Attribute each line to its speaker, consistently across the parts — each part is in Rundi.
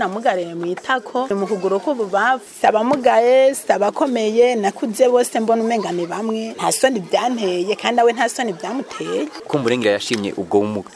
Speaker 1: namugariye mu itako mu kuguru k'ububavu si abamugaye si abakomeye nakuze bose mbona umenga ni bamwe nta soni byanteye kandi nawe nta soni byamuteye
Speaker 2: kumburengera yashimye ubwo bumuga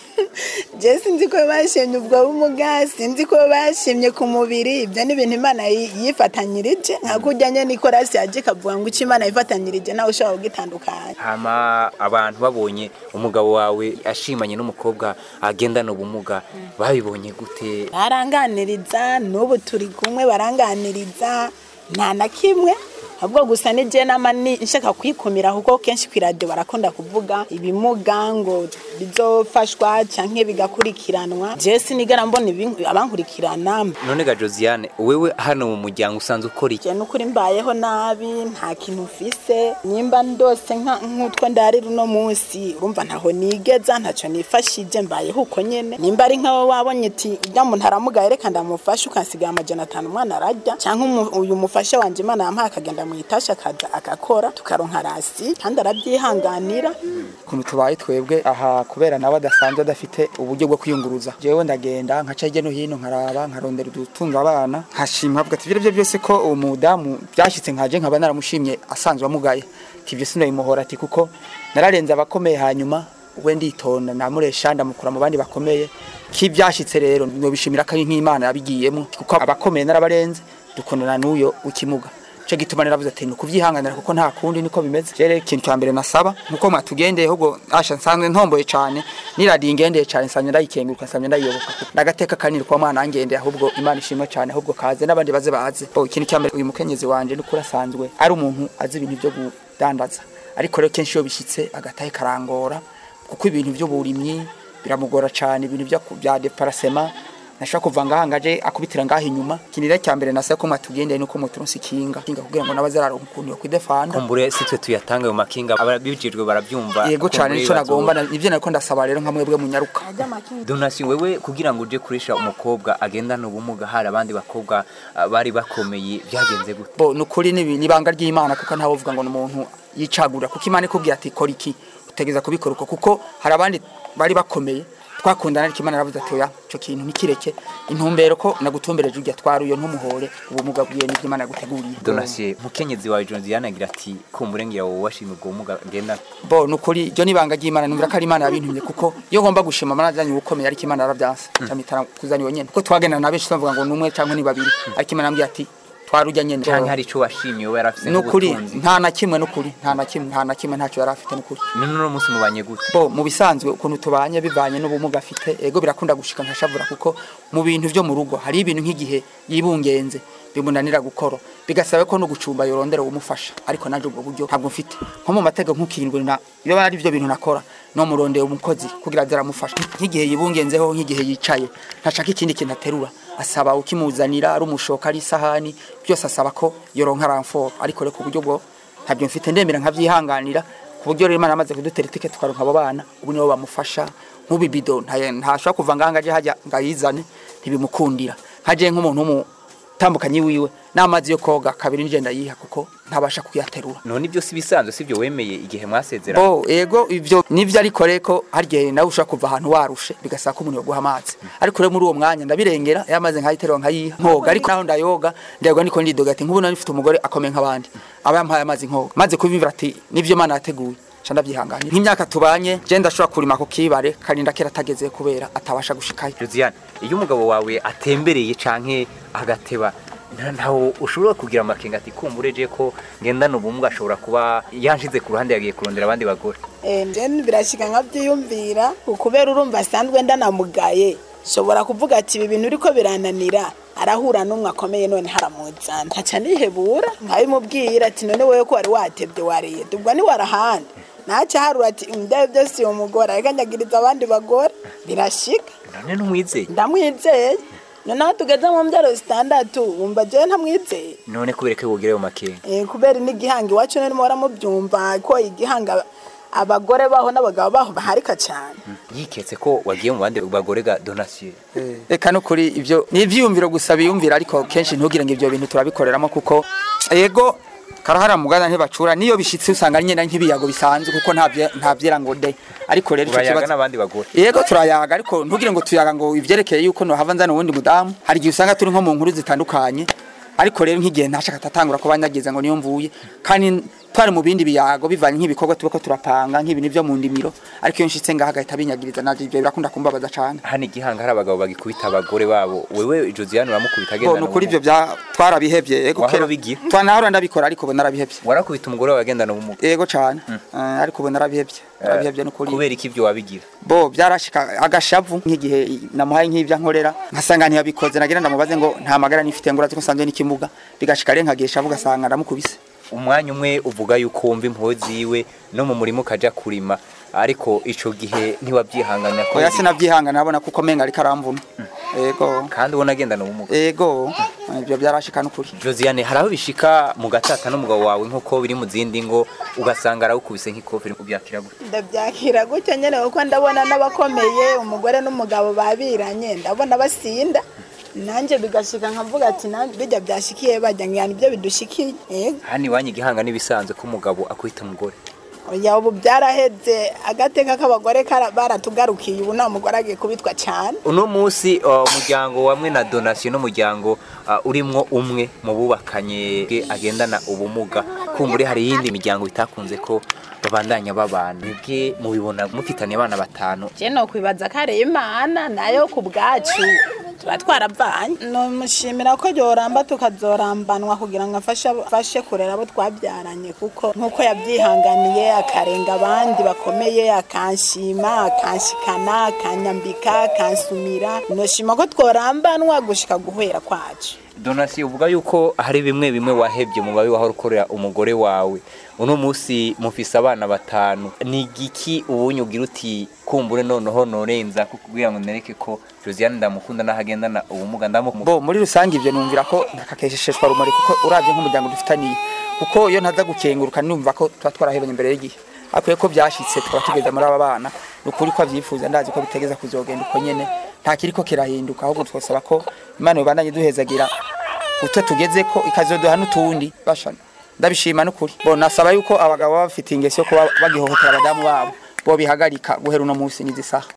Speaker 1: je sinzi ko bashimye ubwo bumuga sinzi ko bashimye ku mubiri ibyo ni ibintu imana yi- yifatanyirije nka kurya nye nikorasi yaje ikavuga ngo icyo imana yifatanyirije nawe ushobora kugitandukanya
Speaker 2: hama abantu babonye umugabo wawe ashimanye n'umukobwa agendana ubumuga babibonye gute
Speaker 1: baranganiriza n'ubu turi kumwe baranganiriza nta na kimwe ahubwo gusa ni je nama ni nshaka kwikumira kuko kenshi ku radio barakunda kuvuga ibimuga ngo bizofashwa canke bigakurikiranwa je sinigera mbona ibi- abankurikirana
Speaker 2: none ga josiane wewe hano mu muryango usanzwe ukora iki
Speaker 1: je nukuri mbayeho nabi nta kintu mfise nimba ndose nka- nk'utwo ndarira uno munsi urumva ntaho nigeza ntaco nifashije mbayeho uko nyene nimba ari nkawe wabonye ati ujya muntu aramugaye reka ndamufashe ukansigaye amajana atanu umwana ararya canke umu- uyu mufasha wanje imana yampaye akagenda mu itasha akaza agakora tukaronka rasi kandi arabyihanganira
Speaker 3: ukuntu tubaye twebwe aha kubera nawe adasanzwe adafite uburyo bwo kwiyunguruza jewe ndagenda nkaca hirya no hino nkaraba nkarondera udutunga abana nkashima avuga ati ibyo byose ko uwo mudamu byashyitse nkaje nkaba naramushimye asanzwe amugaye ati ibyo sinobimuhora ati kuko nararenze abakomeye hanyuma we nditonda namuresha ndamukura mu bandi bakomeye kibyashyitse rero nobishimira ko ari nk'imana yabigiyemo kuko abakomeye narabarenze dukundana n'uyo w'ikimuga cyo gituma naravuze ati ni ukuvyihanganira kuko nta kundi niko bimeze rero ikintu cya mbere nasaba nuko mwatugendeye ahubwo asha nsanzwe ntomboye cyane niradiye ingendeye cyane nsanzwe ndayikenguruka nsanzwe ndayiyoboka ndagateka kanini kwa mwana angendeye ahubwo imana ishimwe cyane ahubwo kaze n'abandi baze baze oh, ikintu cya mbere uyu mukenyezi wanje nukuri asanzwe ari umuntu azi ibintu byo kudandaza ariko rero kenshi iyo bishyitse agatahe karangora kuko ibintu by'uburimyi biramugora cyane ibintu byo ku- bya deparasema nashaka kuva ngaha ngaje akubitira ngaha inyuma kinira cya mbere nasaba ko mwatugendeye nuko muturonse ikinga kinga kugira ngo nabazararonka ukuntu yo kwidefanda
Speaker 2: kumbure si twe tuyatanga ayo makinga ababijejwe barabyumva
Speaker 3: yego cyane
Speaker 2: kumbure
Speaker 3: nico
Speaker 2: bazo-
Speaker 3: nagomba na- nivyo nariko ndasaba rero nka mwebwe munyaruka
Speaker 2: donasi wewe kugira ngo uje kurisha umukobwa agendana ubumuga hari abandi bakobwa ah, bari bakomeye byagenze gute
Speaker 3: bo nukuri ni ni ibanga ry'Imana kuko ntawe uvuga ngo umuntu yicagura kuko Imana ikubwira ati kora iki utegeza kubikora uko kuko hari abandi bari bakomeye twakundana ariko Imana yaravuze ati oya ico kintu nikireke intumbero ko nagutumbereje urya twari uyo ntumuhore ubumuga bwiye n'ivyo Imana yaguteguriye
Speaker 2: donasi mukenyezi wawe josiane agira ati kumbure ngira wowe washimye ubwo bumuga agendana
Speaker 3: bo nukuri ryo nibanga ry'Imana numvira ko ari Imana yabintumye kuko iyo ngomba gushima Imana ajanye ubukomeye ariko Imana yaravyanse camitara kuzani wenyene kuko twagendana na benshi tuvuga ngo numwe canke ni babiri ariko Imana yambwiye ati twarujya nyene
Speaker 2: canke hari ico washimye wowe yarafise
Speaker 3: nukuri
Speaker 2: nk'ubutunzi
Speaker 3: nta na kimwe nukuri nta na kimwe nta na kimwe ntacyo yari afite nukuri
Speaker 2: none uno munsi mubanye gute
Speaker 3: bo mu bisanzwe ukuntu tubanye bivanye n'ubumuga afite ego birakunda gushika nkashavura kuko mu bintu byo mu rugo hari ibintu nk'igihe yibungenze bimunanira gukora bigasaba ko no gucumba yorondera umufasha ariko nanje ubwo buryo ntabwo mfite nko mu matego nk'ukirindwe na iyo ari byo bintu nakora no murondera umukozi kugira aze aramufasha nk'igihe yibungenzeho nk'igihe yicaye ntashaka ikindi kintu aterura asaba ukimuzanira ari umushoka ari isahani byose asaba ko yoronka ramforo ariko reka uburyo bwo ntabyo mfite ndemera nkabyihanganira ku buryo rero Imana amaze kudutera itike tukaronka abo bana ubu nibo bamufasha nk'ubu ibido nta- ntashobora kuva ngaha ngaje hajya ngayizane ntibimukundira nkaje nk'umuntu w'umutambukanyi wiwe n'amazi yo koga kabiri nje ndayiha kuko ntabasha kuyaterura
Speaker 2: none ibyo si bisanzwe sibyo wemeye igihe mwasezera
Speaker 3: bo ego ivyo nivyo ariko reko harya nawe ushaka kuva ahantu warushe bigasaba ko umuntu yoguha amazi ariko rero muri uwo mwanya ndabirengera yamaze nkayiterura nkayiha nkoga ariko naho ndayoga ndayoga niko ndidoga ati nk'ubu nari mfite umugore akomeye nk'abandi aba yampaye amazi nkoga maze kubimvira ati nivyo Imana yateguye ca ndavyihanganira nk'imyaka tubanye je ndashobora kurima ku kibare karinda kera atageze kubera atabasha gushikayo
Speaker 2: josiane iyo umugabo wawe atembereye canke agateba nta- ntaho ushobora kugira amakenga ati kumbure je ko ngendana ubumuga ashobora kuba yanshize ku ruhande yagiye kurondera abandi bagore
Speaker 1: nje birashika nkabyiyumvira kubera urumva asanzwe ndanamugaye shobora kuvuga ati ibi bintu uriko birananira arahura n'umwe akomeye none haramuzana ntaca nihebura nkabimubwira ati none wowe ko wari watebye wariye ubwo ni warahandi naca harura ati ndebe byose uwo mugore ariko ndagiriza abandi bagore birashika
Speaker 2: none ntumwizeye
Speaker 1: ndamwizeye noneho tugeze mu mbyaro zitandatu wumva jewe ntamwizeye
Speaker 2: none kubera ko wogira ayo makenga
Speaker 1: Eh, kubera n'igihanga iwacu nirimo baramubyumva ko igihanga abagore baho n'abagabo baho baharika cyane
Speaker 2: yiketse ko wagiye mu bandi bagore ga donasiyo
Speaker 3: reka no kuri ivyo ni ivyiyumviro gusa biyumvira ariko kenshi ntugire ngo ivyo bintu turabikoreramo kuko yego karahara mugana ntibacura niyo bishitse usanga ari nyenda nk'ibiyago bisanzwe kuko nta vye- nta vyera ngo de ariko rero ico
Speaker 2: urayaga
Speaker 3: kibazo
Speaker 2: n'abandi bagore
Speaker 3: yego turayaga ariko ntugire ngo tuyaga ngo ivyerekeye yuko nohava nzana uwundi mudamu hari igihe usanga turi nko mu nkuru zitandukanye ariko rero nk'igihe ntashaka atatangura ko banyagiza ngo niyo mvuye kandi twari mu bindi biyago bivanye nk'ibikorwa tuba ko turapanga nk'ibintu vyo mu ndimiro ariko iyo nshitse ngaha agahita binyagiriza navyo ivyo birakunda kumbabaza cane
Speaker 2: hano igihanga hari abagabo bagikubita abagore babo wewe josiane uramukubita
Speaker 3: bo
Speaker 2: agendana
Speaker 3: nukuri
Speaker 2: ubumuga
Speaker 3: ivyo bya twarabihevye yego
Speaker 2: Wahora
Speaker 3: kera
Speaker 2: ubigira?
Speaker 3: twanahora ndabikora ariko ubu narabihevye
Speaker 2: warakubita umugore wawe agendana ubumuga
Speaker 3: yego cane Eh, ariko ubu narabihevye narabihevye nukuri
Speaker 2: kubera iki ibyo wabigira
Speaker 3: bo byarashika agashavu nk'igihe namuhaye nk'ibyo nkorera nkasanga ntiyabikoze nagira ndamubaze ngo nta magara nifite ngo urazi ko nsanzwe n'ikimuga bigashika rero nkagiye shavu ugasanga ndamukubise
Speaker 2: umwanya umwe uvuga yuko wumva impuhwe ziwe no mu murima ukaja kurima ariko ico gihe ntiwabyihanganya ko
Speaker 3: oya sinabyihangana nabona kuko menga ariko aramvuna yego
Speaker 2: kandi ubona agendana ubumuga
Speaker 3: yego ibyo byarashika n'ukuri
Speaker 2: josiane hari aho bishika mu gatata n'umugabo wawe nk'uko biri mu zindi ngo ugasanga arawukubise nk'ikofi ubyakira gute
Speaker 1: ndabyakira gutyo nyine kuko ndabona n'abakomeye umugore n'umugabo babiranye ndabona basinda nanjye bigashika nkavuga ati "Nanjye bijya byashikiye bajya ngo nibyo bidushikiye yego
Speaker 2: hano iwanyu igihanga n'ibisanzwe ko umugabo akwita umugore
Speaker 1: oya ubu byaraheze agateka k'abagore kara- baratugarukiye ubu nta mugore agiye kubitwa cyane
Speaker 2: uno munsi uh, umuryango wamwe na donasiyo n'umuryango uh, urimwo umwe mu bubakanye bwe agendana ubumuga kumbure hari iyindi miryango bitakunze ko babandanya babana bwe mubibona mufitanye abana batanu
Speaker 1: je no kwibaza ko ari imana nayo ku bwacu tuba twaravanye nomushimira ko yoramba tukazorambanwa kugira ngo afashe afashe kurera abo twabyaranye kuko nk'uko yabyihanganiye akarenga abandi bakomeye akanshima akanshikana akanyambika akansumira noshima ko tworambanwa gushika guhera kwacu
Speaker 2: donasiyo uvuga yuko hari bimwe bimwe wahebye mu babi wahora ukorera umugore wawe uno munsi mufise abana batanu ni igiki ubunye ugira uti kumbure noneho norenza kugira ngo nereke ko josiane ndamukunda n'ahagendana ubumuga ndamukunda
Speaker 3: bo muri rusange ibyo numvira ko ntakakesheshwa rumuri kuko uravye nk'umuryango dufitaniye kuko iyo ntaza gukenguruka numva ko tuba twarahebanye imbere y'igihe akwiye ko byashitse tukaba tugeze muri aba bana ni ukuri ko avyifuza ndazi ko bitegeza kuzogenda uko nyene nta kiriko kirahinduka ahubwo twosaba ko imana yobandanye duhezagira utwo tugeze ko ikazoduha n'utundi basha ndabishima n'ukuri bo nasaba yuko abagabo baba bafite ingeso yo kuba bagihohotera abadamu babo bo bihagarika guhera uno munsi n'izi saha